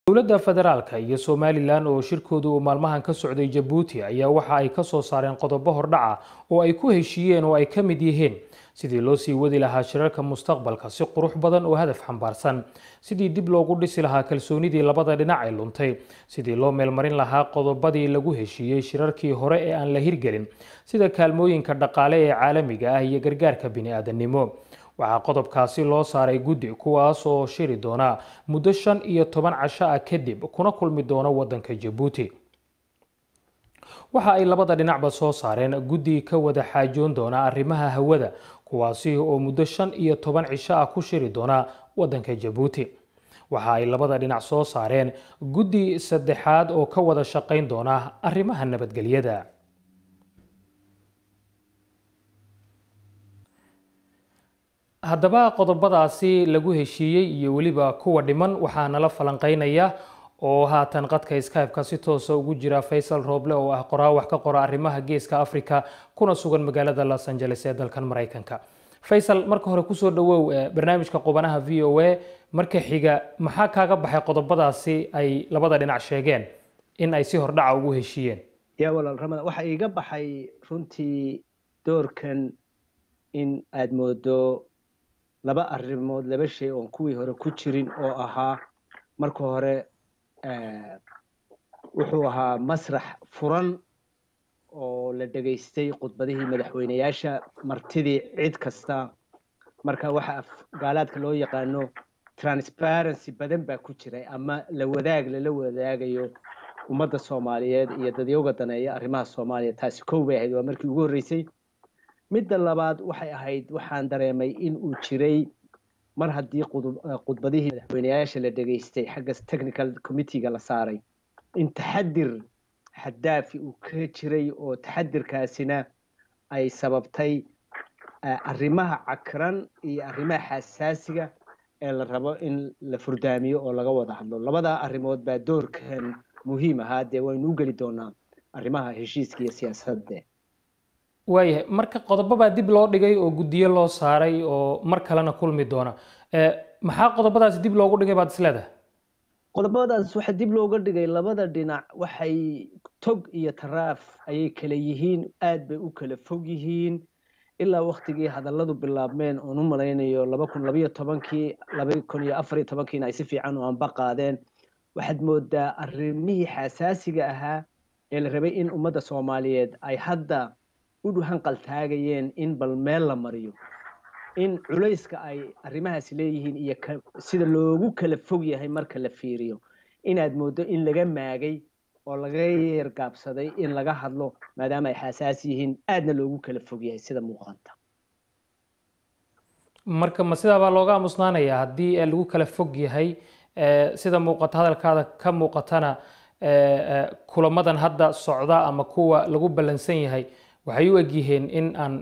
dowladda federaalka iyo somalilan oo shirkoodu uu maalmahan ka socday jabuuti ayaa waxa ay ka soo saareen qodobo hordhaca oo ay ku heshiiyeen oo ay ka mid yihiin sidii loo sii wadi lahaa shirarka mustaqbalka si qurux badan oo hadaf xambaarsan sidii dib loogu dhisi lahaa kalsoonidii labada dhinac ee luntay sidii loo meelmarin lahaa qodobadii lagu heshiiyey shirarkii hore ee aan la hirgelin sida kaalmooyinka dhaqaale ee caalamiga ah iyo gargaarka bini-aadanimo waxaa qodobkaasi loo saaray guddi kuwaas oo shiri doona muddo shan iyo toban casho ah kadib kuna kulmi doona waddanka jabuuti waxa ay labada dhinacba soo saareen guddi ka wada xaajoon doona arrimaha hawada kuwaasi oo muddo shan iyo toban cisho ah ku shiri doona waddanka jabuuti waxa ay labada dhinac soo saareen guddi saddexaad oo ka wada shaqayn doona arrimaha nabadgelyada haddaba qodobadaasi lagu heshiiyey iyo weliba kuwa dhiman waxaa nala falanqeynaya oo haatan qadka skype-ka si toosa ugu jira faysal rooble oo ah qoraa wax ka qora arrimaha geeska africa kuna sugan magaalada los angeles ee dalkan maraykanka faysal marka hore kusoo dhawow barnaamijka qubanaha v o a marka xiga maxaa kaaga baxay qodobadaasi ay labada dhinac sheegeen in ay si hordhaca ugu heshiiyeen yaa walaal ramadaan waxaa iiga baxay runtii doorkan in aada moodo laba arrimood laba shay oon kuwii hore ku jirin oo ahaa marka hore wuxuu ahaa masrax furan oo la dhegaystay khudbadihii madaxweyneyaasha martidii cid kasta marka waxa gaalaadka loo yaqaano transparency badan baa ku jiray ama la wadaag lala wadaagayo ummadda soomaaliyeed iyo dadyowga daneeya arrimaha soomaaliya taasi kow bay ahayd waa markii ugu horreysay midda labaad waxay ahayd waxaan dareemay in uu jiray mar haddii khudbadihii madaxweyneyaasha la dhegaystay xagga technical committeega la saaray in taxadir xadaafi uu ka jiray oo taxadirkaasina ay sababtay arrimaha cakran iyo arrimaha xasaasiga ee la rabo in la furdaamiyo oo laga wada hadlo labadaa arrimood baa doorkan muhiim ahaa dee waynu u geli doonaa arrimaha heshiiska iyo siyaasadde waayahay marka qodobobaa dib loo dhigay oo guddiyo loo saaray oo mar kalena kulmi doona maxaa qodobadaasi dib loogu dhigay baad isleedahay qodobadaas waxaa dib looga dhigay labada dhinac waxay tog iyo taraaf ayay kala yihiin aad bay u kala fog yihiin ilaa waktigii hadalladu bilaabmeen oon u malaynayo laba kun labayo tobankii laba kun iyo afariyo tobankiina ay si fiican u anba qaadeen waxaad moodaa arrimihii xasaasiga ahaa ee la rabay in ummadda soomaaliyeed ay hadda u hanqaltaagayeen in bal meel la mariyo in culayska ay arrimahaasi leeyihiin iyo sida loogu kala fog yahay marka la fiiriyo inaad mooddo in laga maagay oo laga yeergaabsaday in laga hadlo maadaama ay xasaas yihiin aadna loogu kala fog yahay sida muuqanta marka ma sidaabaa looga aamusnaanayaa haddii lagu kala fog yahay sida muuqata hadalkaada ka muuqatana kulamadan hadda socda ama kuwa lagu ballansan yahay waxay u egyihiin in aan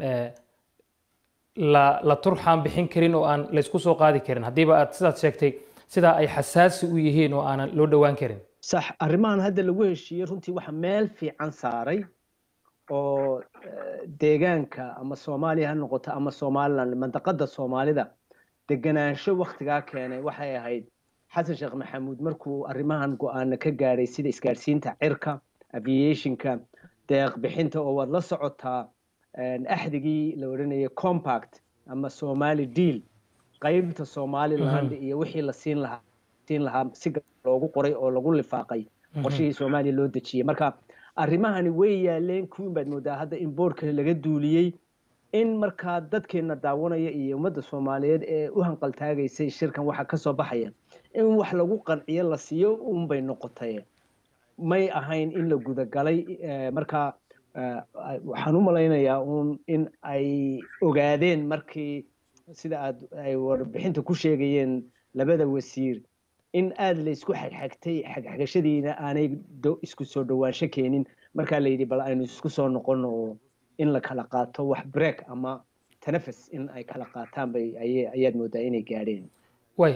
la la turxaan bixin karin oo aan laysku soo qaadi karin haddiiba aad sidaad sheegtay sidaa ay xasaasi u yihiin oo aanan loo dhowaan karin sax arrimahan hadda lagu heshiiyey runtii waxa meel fiican saaray oo deegaanka ama soomaaliya ha noqoto ama somaliland mandaqada soomaalida deganaansho waktigaa keenay waxay ahayd xasan sheekh maxamuud markuu arrimahan go-aana ka gaadhay sida isgaadhsiinta cirka aviationka deeq bixinta oo waad la socotaa axdigii la odhanayay compact ama somali deal qaybta somaliland iyo wixii la siin lahaa siin lahaa si loogu qoray oo lagu lifaaqay qorshihii soomaaliya loo dejiyey marka arrimahani way yaaleen kuwin baad moodaa hadda in boorka laga duuliyey in markaa dadkeena daawanaya iyo ummadda soomaaliyeed ee u hanqaltaagaysay shirkan waxa kasoo baxaya in wax lagu qanciyo la siiyo unbay noqotay may ahayn in la gudagalay marka waxaan u malaynayaa un in ay ogaadeen markii sida aad ay warbixinta ku sheegayeen labada wasiir in aada laysku xagxagtay xagxagashadiina aanay isku soo dhowaansho keenin markaa la yidhi bal aynu isku soo noqono oo in la kala qaato wax break ama tanafas in ay kala qaataan bay ayaad moodaa inay gaadheen way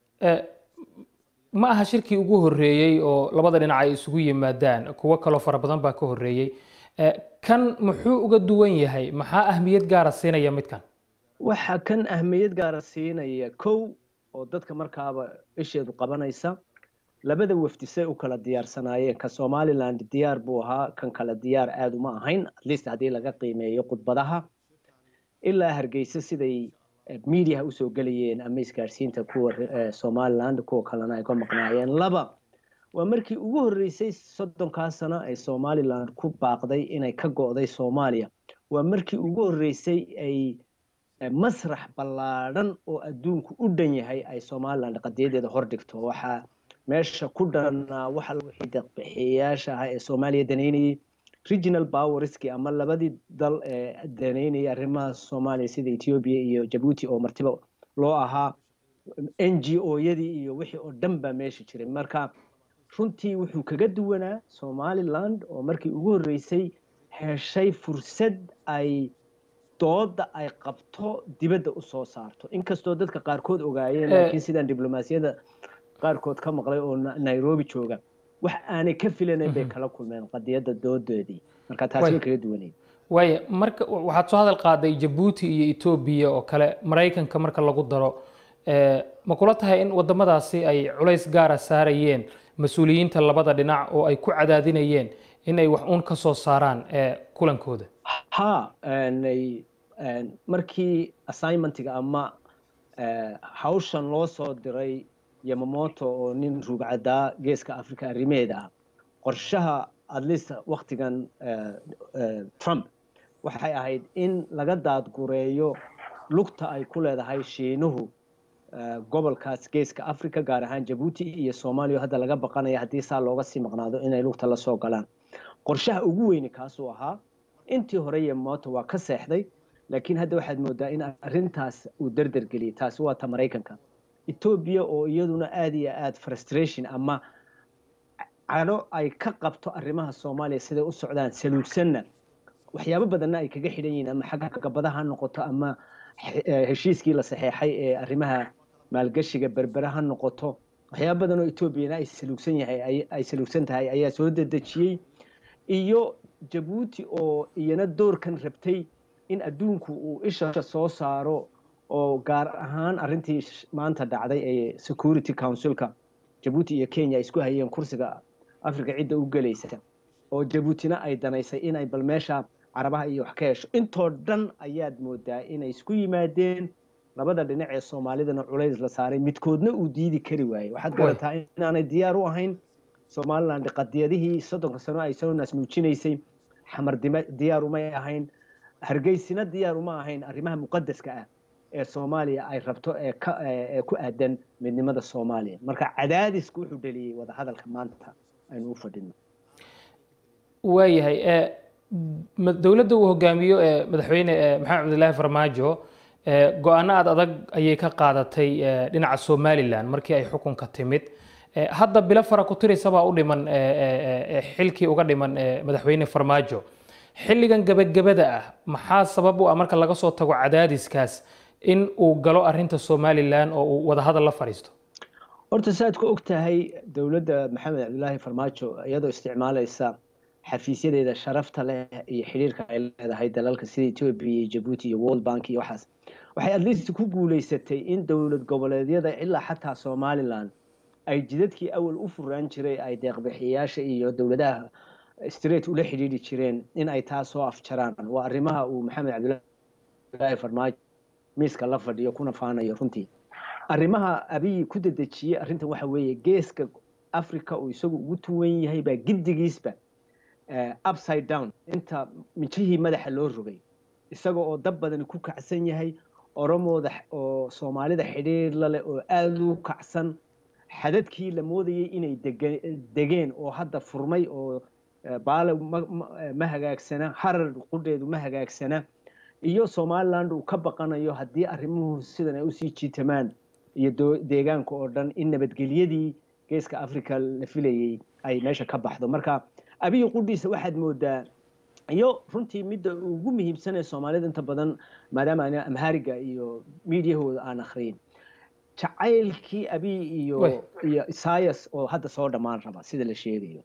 ma aha shirkii ugu horreeyey oo labada dhinac ay isugu yimaadaan kuwo kaloo fara badan baa ka horreeyey kan muxuu uga duwan yahay maxaa ahmiyad gaara siinaya midkan waxa kan ahmiyad gaara siinaya kow oo dadka markaaba isheedu qabanaysa labada wafdi say u kala diyaarsanaayeen ka somaliland diyaar buu ahaa kan kale diyaar aad uma ahayn at least haddii laga qiimeeyo khudbadaha ilaa hargeysa siday mediaha usoo gelayeen ama isgaadhsiinta kuwa somaliland kuwa kalena ay ka maqnaayeen laba waa markii ugu horreysay soddonkaa sano ay somaliland ku baaqday inay ka go'day soomaaliya waa markii ugu horreysay ay masrax ballaadhan oo adduunku u dhan yahay ay somaliland qadiyadeeda hordhigto waxaa meesha ku dhanaa waxa wixii deeqbixiyayaasha ahaa ee soomaaliya danaynayay regional powerski ama labadii dal ee danaynayay arrimaha soomaaliya sida ethiopia iyo jabuuti oo martiba loo ahaa n g o yadii iyo wixii oo dhan baa meesha jiray marka runtii wuxuu kaga duwanaa somaliland oo markii ugu horreysay heshay fursad ay dooda ay qabto dibadda usoo saarto inkastoo dadka qaarkood ogaayeen laakiin sidaan diblomaasiyadda qaarkood ka maqlay oo nairobi jooga wax aanay ka filanayn bay kala kulmeen qadiyadda doodoodii marka taasi way kaga duwanayd waaya marka waxaad soo hadal qaaday jabuuti iyo etoobiya oo kale maraykanka marka lagu daro ma kula tahay in wadamadaasi ay culays gaara saarayeen mas-uuliyiinta labada dhinac oo ay ku cadaadinayeen in ay wax uun ka soo saaraan kulankooda ha markii assignmentiga ama hawshan loo soo diray yamamoto oo nin ruugcadaa geeska africa arrimeeda ah qorshaha atleast waktigan trump waxay ahayd in laga daadgureeyo lugta ay ku leedahay shiinuhu gobolkaas geeska africa gaar ahaan jabuuti iyo soomaaliya hadda laga baqanaya haddii saa looga sii maqnaado inay lugta la soo galaan qorshaha ugu weyni kaasuu ahaa intii hore yamamoto waa ka seexday laakiin hadda waxaad moodaa in arrintaas uu derdergeliyay taasi waa ta maraykanka etoobiya oo iyaduna aad iyo aad frustration ama calo ay ka qabto arrimaha soomaaliya siday u socdaan saluugsanna waxyaabo badanna ay kaga xidhan yihiin ama xagga gabadaha ha noqoto ama heshiiskii la saxeexay ee arrimaha maalgashiga berbere ha noqoto waxyaabo badan oo etoobiyana ay saluugsan yahay ay saluugsan tahay ayaa soo dedejiyey iyo jabuuti oo iyana doorkan rabtay in adduunku uu isha soo saaro oo gaar ahaan arrintii maanta dhacday ee security councilka jabuuti iyo kenya ay isku hayeen kursiga africa cidda u gelaysa oo jabuutina ay danaysay inay bal meesha carabaha iyo wax ka hesho intoo dhan ayaad moodaa inay isku yimaadeen labada dhinac ee soomaalidana culays la saaray midkoodna uu diidi kari waayey waxaad garataa inaanay diyaar u ahayn somaliland qadiyadihii soddonka sano ay soo naasnuujinaysay xamar diyaar umay ahayn hargeysina diyaar uma ahayn arrimaha muqadaska ah ee soomaaliya ay rabto ee ku aadan midnimada soomaaliya marka cadaadisku wuxuu dheliyey wadahadalka maanta aynu u fadhino waayahay dowladda uu hogaamiyo madaxweyne maxamed cabdilaahi farmaajo go-aano aad adag ayay ka qaadatay dhinaca somalilan markii ay xukunka timid hadda bilo fara ku tirisabaa u dhiman xilkii uga dhiman madaxweyne farmaajo xilligan gebagabada ah maxaa sabab u ah marka laga soo tago cadaadiskaas in uu galo arinta somalilan oo uu wadahadal la fadhiisto horta saaad ku og tahay dowladda maxamed cabdilaahi farmaajo iyadoo isticmaalaysa xafiisyadeeda sharafta leh iyo xidhiirka ay leedahay dalalka sida ethiopia iyo jabuuti iyo world bank iyo waxaas waxay atleast ku guulaysatay in dowlad goboleedyada ilaa xataa somaliland ay jidadkii awal u furaan jiray ay deeqbixiyayaasha iyo dowladaha straight ula xidhiidhi jireen in ay taa soo afjaraan waa arrimaha uu maxamed cabdilaahi farmaajo miiska la fadhiyo kuna faanayo runtii arrimaha abiyi ku dedejiyey arrintan waxa weeye geeska africa uu isagu ugu tuwan yahay baa giddigiisba upside down inta mijihii madaxa loo rogay isaga oo dab badani ku kacsan yahay oromooda oo soomaalida xidhiir la leh oo aada u kacsan xadadkii la moodayay inay degeen oo hadda furmay oo baale ma hagaagsana harar qudheedu ma hagaagsana iyo somaliland uu ka baqanayo haddii arrimuhu sidan ay usii jiitamaan iyo deegaanka oo dhan in nabadgelyadii geeska africa la filayay ay meesha ka baxdo marka abiyi qudhiisa waxaad moodaa iyo runtii midda ugu muhiimsanee soomaalida inta badan maadaama ana amhariga iyo miidiyahooda aan akhriyin jacaylkii abiy iyo iyo isayas oo hadda soo dhammaan raba sida la sheegayo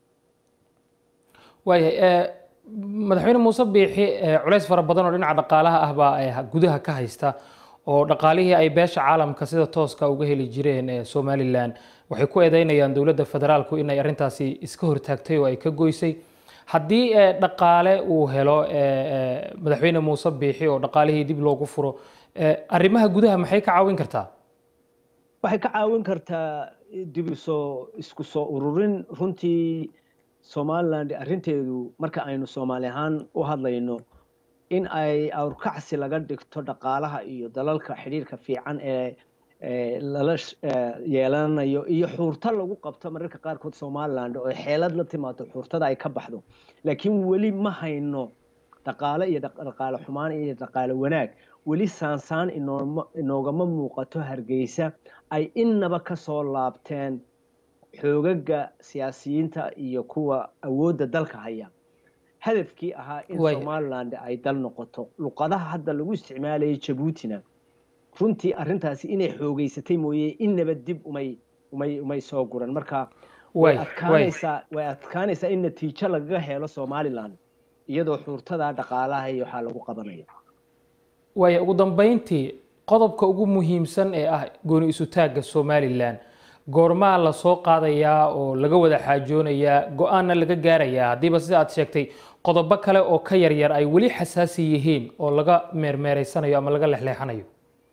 waayahay madaxweyne muuse biixi culays fara badan oo dhinaca dhaqaalaha ah baa gudaha ka haysta oo dhaqaalihii ay beesha caalamka sida tooska uga heli jireen ee somalilan waxay ku eedeynayaan dowladda federaalku inay arrintaasi iska hortaagtay oo ay ka goysay haddii dhaqaale uu helo madaxweyne muuse biixi oo dhaqaalihii dib loogu furo arrimaha gudaha maxay ka caawin kartaa waxay ka caawin kartaa dib isoo isku soo ururin runtii somaliland arrinteedu marka aynu soomaali ahaan u hadlayno in ay awrkacsi laga dhigto dhaqaalaha iyo dalalka xidhiirka fiican ee lala yeelanayo iyo xuurto lagu qabto mararka qaarkood somaliland oo xeelad la timaado xuurtada ay ka baxdo laakiin weli ma hayno dhaqaale iyo dhaqaale xumaan iyo dhaqaale wanaag weli saansaan inoogama muuqato hargeysa ay innaba ka soo laabteen xoogaga siyaasiyiinta iyo kuwa awoodda dalka haya hadafkii ahaa in somaliland ay dal noqoto luqadaha hadda lagu isticmaalayay jabuutina runtii arrintaasi inay xoogeysatay mooye innaba dib umay umay umay soo guran marka way adkaanaysaa way adkaanaysaa in natiijo lagaga helo somaliland iyadoo xuurtada dhaqaalaha iyo waxaa lagu qabanaya waaya ugu dambeyntii qodobka ugu muhiimsan ee ah gooni isutaagga somalilan goormaa la soo qaadayaa oo laga wada xaajoonayaa go-aanna laga gaarayaa haddiiba sida aad sheegtay qodobo kale oo ka yaryar ay weli xasaasi yihiin oo laga meermeereysanayo ama laga lexleexanayo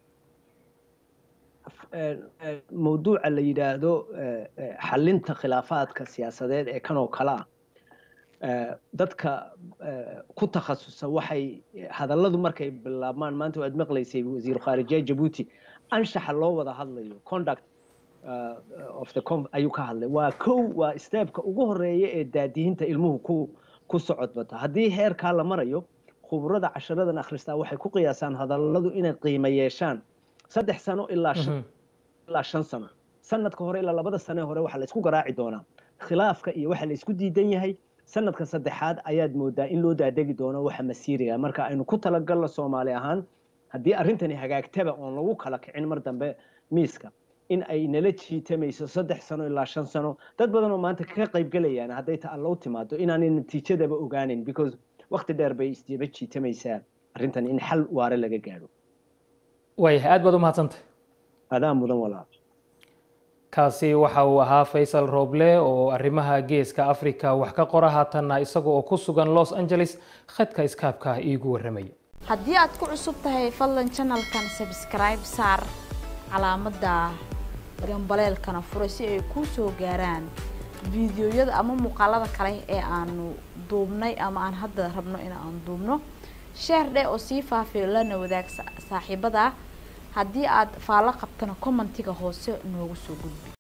mawduuca la yidhaahdo xalinta khilaafaadka siyaasadeed ee kan oo kale ah dadka ku takhasusa waxay hadalladu markay bilaabmaan maanta waad maqlaysay wasiiru khaarijiya jabuuti anshaxa loo wada hadlayo conduct of the ayuu ka hadlay waa kow waa steebka ugu horeeya ee daadihinta ilmuhu ku ku socod bata haddii heerkaa la marayo khuburada casharadan akhristaa waxay ku qiyaasaan hadalladu inay qiimo yeeshaan saddex sano ilaa ilaa shan sano sanadka hore ilaa labada sane hore waxaa la isku garaaci doonaa khilaafka iyo waxa la isku diidan yahay sanadka saddexaad ayaad moodaa in loo daadegi doono waxa masiiriga marka aynu ku talagalno soomaali ahaan haddii arrintani hagaagtaba oon lagu kala kicin mar dambe miiska in ay nala jiitamayso saddex sano ilaa shan sano dad badan oo maanta ka qaybgelayaan hadday ta allow timaado inaanay natiijadaba ogaanin because wakti dheer bay isdaba jiitamaysaa arrintan in xal waare laga gaadho waayahay aad baad u mahadsantay adaa mudan walaal kaasi waxa uu ahaa faysal roble oo arrimaha geeska africa wax ka qora haatanna isaga oo ku sugan los angeles khadka iskaabka iigu warramaya haddii aad ku cusub tahay fadlan janalkan sabskribe saar calaamadda gambaleelkana fure si ay kuu soo gaaraan fiidiyoyada ama muuqaalada kale ee aanu duubnay ama aan hadda rabno in aan duubno sheer dheh oo sii faafiyo lana wadaag saaxiibada haddii aad faallo qabtana commentiga hoose noogu soo gudbi